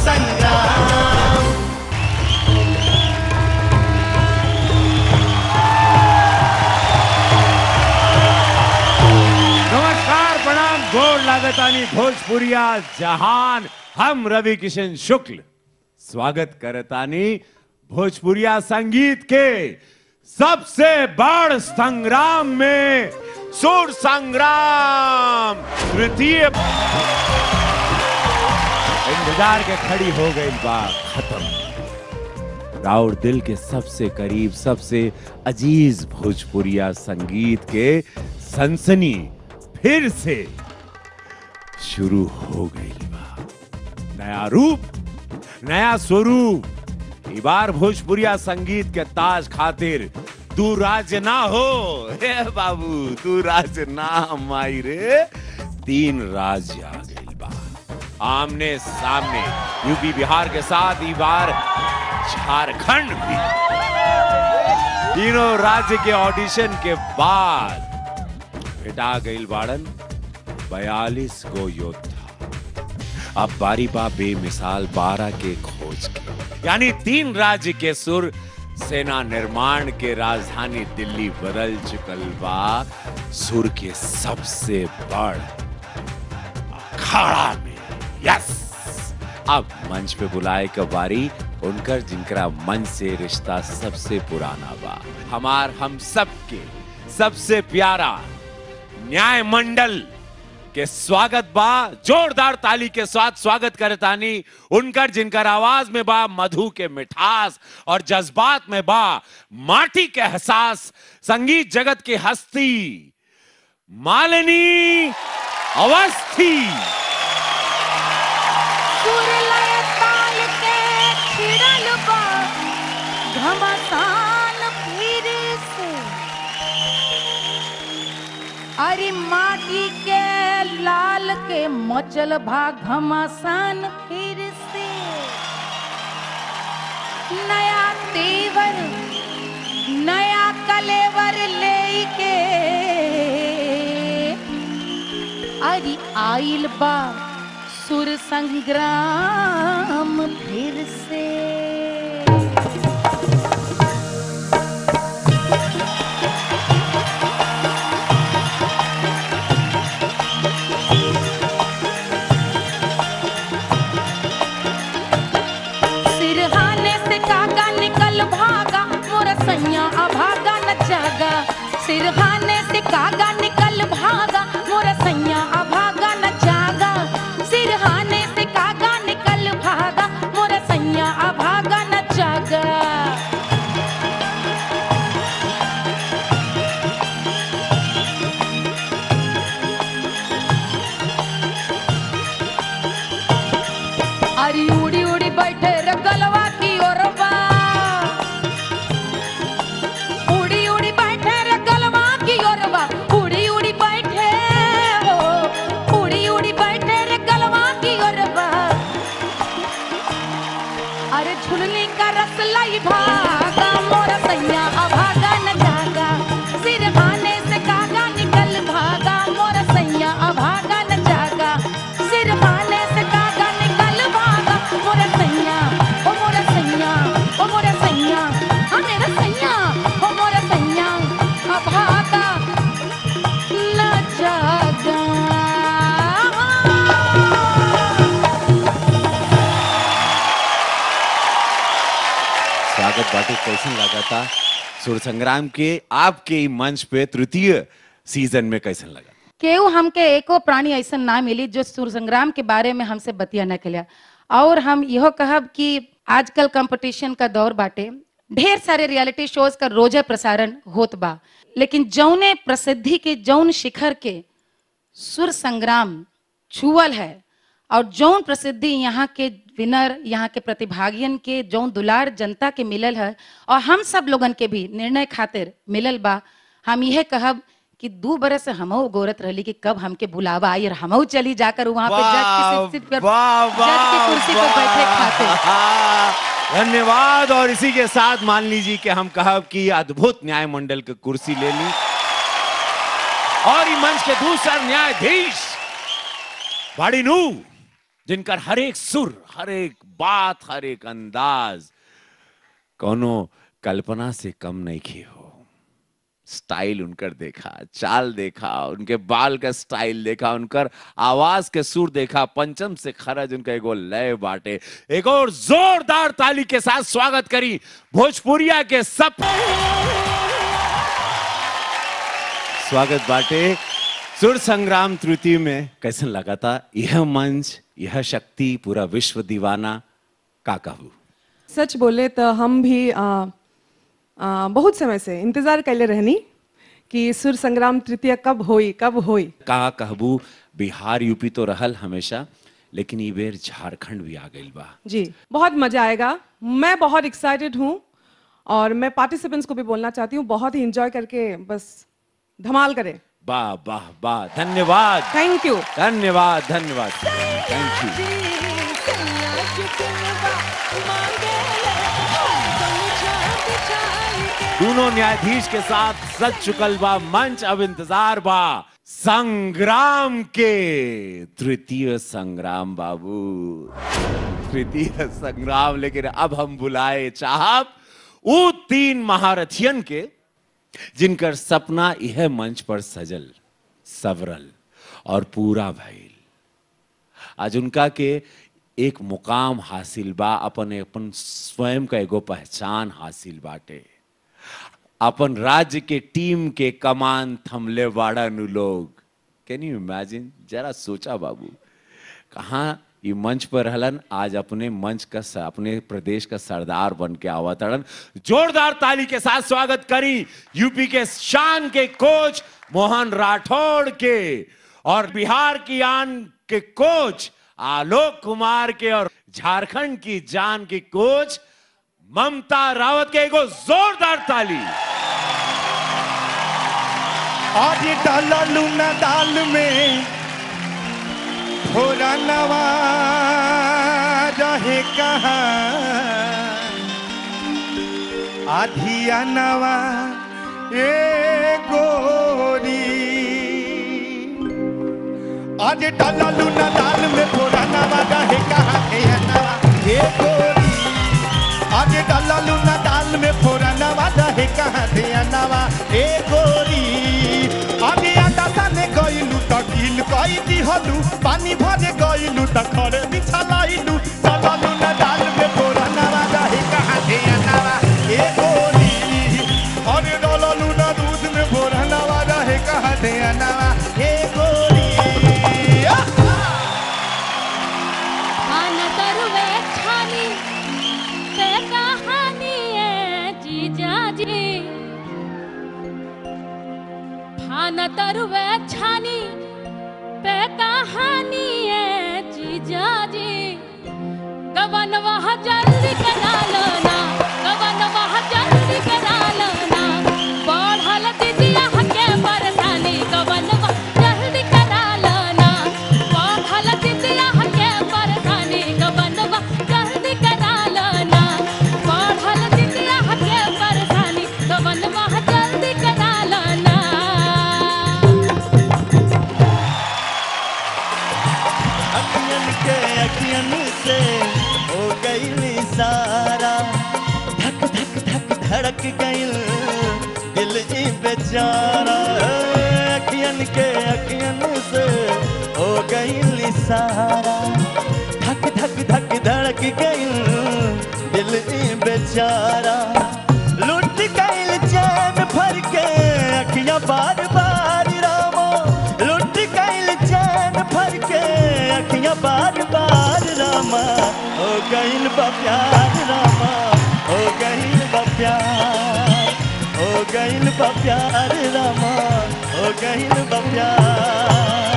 संग्राम नमस्कार प्रणाम गोड़ लागतानी भोजपुरिया जहान हम रवि किशन शुक्ल स्वागत करतानी भोजपुरिया संगीत के सबसे बड़ संग्राम में सुर संग्राम तृतीय इंतजार के खड़ी हो गई बात खत्म राउर दिल के सबसे करीब सबसे अजीज भोजपुरिया संगीत के सनसनी फिर से शुरू हो गई बा नया रूप नया स्वरूप ई बार भोजपुरिया संगीत के ताज खातिर तू राज ना हो हे बाबू तू राज ना माई रे तीन राज आ गई बा आमने सामने यूपी बिहार के साथ ई बार झारखंड भी तीनों राज्य के ऑडिशन के बाद भेटा गईल बाड़न बयालीस गो योद्धा अब बारी बा बेमिसाल बारह के खोज के यानी तीन राज्य के सुर सेना निर्माण के राजधानी दिल्ली बदल चुकल बा सुर के सबसे बड़ अखाड़ा में यस अब मंच पे बुलाए के बारी उनकर जिनकरा मन से रिश्ता सबसे पुराना बा हमार हम सबके सबसे प्यारा न्याय मंडल के स्वागत बा जोरदार ताली के साथ स्वागत करतानी उनकर जिनकर आवाज में बा मधु के मिठास और जज्बात में बा माटी के एहसास संगीत जगत की हस्ती मालिनी अवस्थी सुरलय ताल के छिड़ल बा घमसान फिर से अरे माटी के लाल के मचल भा घमासान फिर से नया तेवर नया कलेवर लेके अरे आइल बा सुर संग्राम फिर से सिरहाने से कागा निकल भागा मोर सैया अभागा न जागा सिरहाने से कागा निकल भागा मोर सैया अभागा न जागा सिरहाने से कागा निकल भागा मोर सैया अभागा न जागा अरे उड़ी उड़ी बैठे रे गलवा की ओरवा उड़ी उड़ी बैठे रे गलवा की ओरवा उड़ी उड़ी बैठे हो उड़ी उड़ी बैठे रे गलवा की ओरवा अरे झुलनी का रस लाई भागा मोरा सैया अभागा न जागा सिर भाने से कागा निकल भागा मोरा सैया अभागा न जागा सिर भाने से कागा निकल भागा मोरा सैया ओ मोरा सैया ओ मोरा सैया हाँ मेरा सैया ओ मोरा सैया अभागा न जागा स्वागत बाटे कैसन लगा था सुर संग्राम के आपके ई मंच पे तृतीय सीजन में कैसन लगा केहू हमके एको प्राणी ऐसा ना मिली जो सुर संग्राम के बारे में हमसे बतिया न कलिया और हम यहो कहब कि आजकल कंपटीशन का दौर बाटे ढेर सारे रियलिटी शोज का रोजे प्रसारण होत बा लेकिन जौने प्रसिद्धि के जौन शिखर के सुर संग्राम छुअल है और जौन प्रसिद्धि यहाँ के विनर यहाँ के प्रतिभागियन के जौन दुलार जनता के मिलल है और हम सब लोगन के भी निर्णय खातिर मिलल बा हम यह कहब कि दू बरस हमहू गोरत रहली कि कब हमके बुलावा आई और हमहू चली जाकर वहां पे जज की सीट पर वाह, जज की कुर्सी पर बैठे खातिर वाह। धन्यवाद और इसी के साथ मान लीजिए कि हम कहब कि अद्भुत न्याय मंडल की कुर्सी ले ली और ई मंच के दूसरा न्यायाधीश बाड़ी नू जिनकर हर एक सुर हर एक बात हर एक अंदाज कोनो कल्पना से कम नहीं की हो स्टाइल उनकर देखा चाल देखा उनके बाल का स्टाइल देखा उनकर आवाज के सुर देखा पंचम से खरज उनका एगो लय बाटे एक और जोरदार ताली के साथ स्वागत करी भोजपुरिया के सब स्वागत बाटे सुर संग्राम तृतीय में कैसन लगा था यह मंच यह शक्ति पूरा विश्व दीवाना का कहू सच बोले तो हम भी आ, आ, बहुत समय से इंतजार कैले रहनी कि सुर संग्राम तृतीय कब होई कब होई का कहबू बिहार यूपी तो रहल हमेशा लेकिन ई बेर झारखंड भी आ गइल बा जी बहुत मजा आएगा मैं बहुत एक्साइटेड हूँ और मैं पार्टिसिपेंट्स को भी बोलना चाहती हूँ बहुत ही इंजॉय करके बस धमाल करें वाह वाह वाह धन्यवाद थैंक यू धन्यवाद धन्यवाद थैंक यू दोनों न्यायाधीश के साथ सज चुकल बा मंच अब इंतजार बा संग्राम के तृतीय संग्राम बाबू तृतीय संग्राम लेकिन अब हम बुलाए चाहब वो तीन महारथियन के जिनकर सपना यह मंच पर सजल सवरल और पूरा भइल आज उनका के एक मुकाम हासिल बा अपन अपन स्वयं का एगो पहचान हासिल बाटे अपन राज्य के टीम के कमान थमले वाड़ा नु लोग कैन यू इमेजिन जरा सोचा बाबू कहाँ ये मंच पर रहलन आज अपने मंच का स- अपने प्रदेश का सरदार बन के आवतड़न जोरदार ताली के साथ स्वागत करी यूपी के शान के कोच मोहन राठौड़ के और बिहार की आन के कोच आलोक कुमार के और झारखंड की जान की कोच ममता रावत के एगो जोरदार ताली आज डाला लूना दाल में थोड़ा नवा रहे कहाँ आधिया नवा ए गोरी आज डाला लूना दाल में थोड़ा नवा रहे कहाँ थे नवा ए गोरी आज डाला लूना दाल में थोड़ा नवा रहे कहाँ थे नवा ए गोरी आज आटा साने गइलू त ढील कई दिहलू पानी भरे गइलू त खड़े बिछलाइलू डाला लूना दाल में थोड़ा नवा रहे कहाँ थे नवा ए गोरी अरे डाला लूना दूध में थोड़ा नवा रहे कहाँ थे नवा ए गोरी आ! खान तरुवे छानी पे कहानी है जीजा जी खान तरुवे छानी पे कहानी है जीजा जी गवन वहाँ जल्दी करा लो ना गवन वहाँ जल्दी करा लो ना बढ़ल दीदिया के परेशानी गवन वहाँ जल्दी करा लो ना बढ़ल दीदिया के परेशानी गवन वहाँ जल्दी करा लो ना बढ़ल दीदिया के परेशानी गवन वहाँ जल्दी करा लो ना अखियन के अखियन से हो गई सारा धक धक धक धड़क गई दिल ई बेचारा अखियन के अखियन से हो गई सारा धक धक धक धड़क गई दिल ई बेचारा लुट गई चैन भर के अखियां बार बार रामो लुट गई चैन भर के अखियां बार बार रामा हो गईल बा प्यार रामा हो गईल बा प्यार हो गईल बा प्यार रामा हो गईल बा प्यार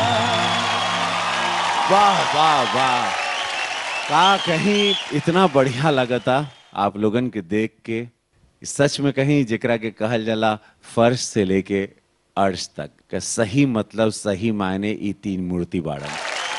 वाह वाह वाह का कहीं इतना बढ़िया लगता आप लोगन के देख के सच में कहीं जेकरा के कहल जाला फर्श से लेके अर्श तक का सही मतलब सही मायने ई तीन मूर्ति बाड़न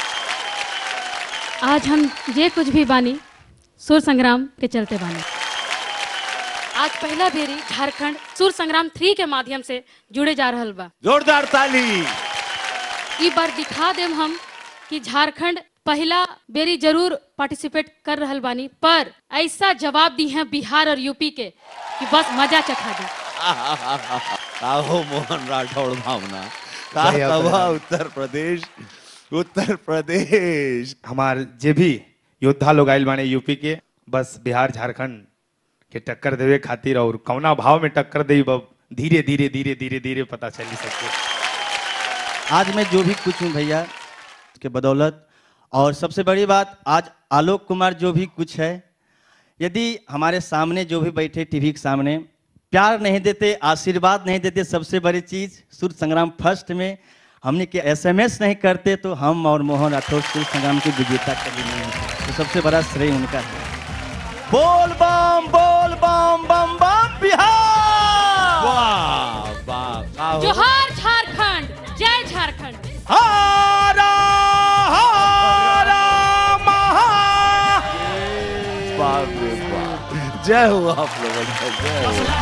आज हम जे कुछ भी बानी सुर संग्राम के चलते बानी आज पहला बेरी झारखंड सुर संग्राम थ्री के माध्यम से जुड़े जा रहल बा जोरदार ताली ई बार दिखा देम हम कि झारखंड पहला बेरी जरूर पार्टिसिपेट कर रहल बानी पर ऐसा जवाब दी है बिहार और यूपी के कि बस मजा चखा दी काहो मोहन राठौड़ भावना का बढ़िया, कबा बढ़िया। उत्तर प्रदेश उत्तर प्रदेश हमार जे भी योद्धा लोग आयल बाने यूपी के बस बिहार झारखंड के टक्कर देवे खातिर और कौना भाव में टक्कर दे बब धीरे धीरे धीरे धीरे धीरे पता चली सके आज मैं जो भी कुछ हूँ भैया के बदौलत और सबसे बड़ी बात आज आलोक कुमार जो भी कुछ है यदि हमारे सामने जो भी बैठे टीवी के सामने प्यार नहीं देते आशीर्वाद नहीं देते सबसे बड़ी चीज सूर्य संग्राम फर्स्ट में हमने के एसएमएस नहीं करते तो हम और मोहन राठौर सूर्य संग्राम की विजेता कभी नहीं होते तो सबसे बड़ा श्रेय उनका है बोल बम बोल बम बम बम बिहार वाह वाह काहो जोहार झारखंड जय झारखंड हारा हारा महा बाप रे बाप जय हो आप लोगों का जय हो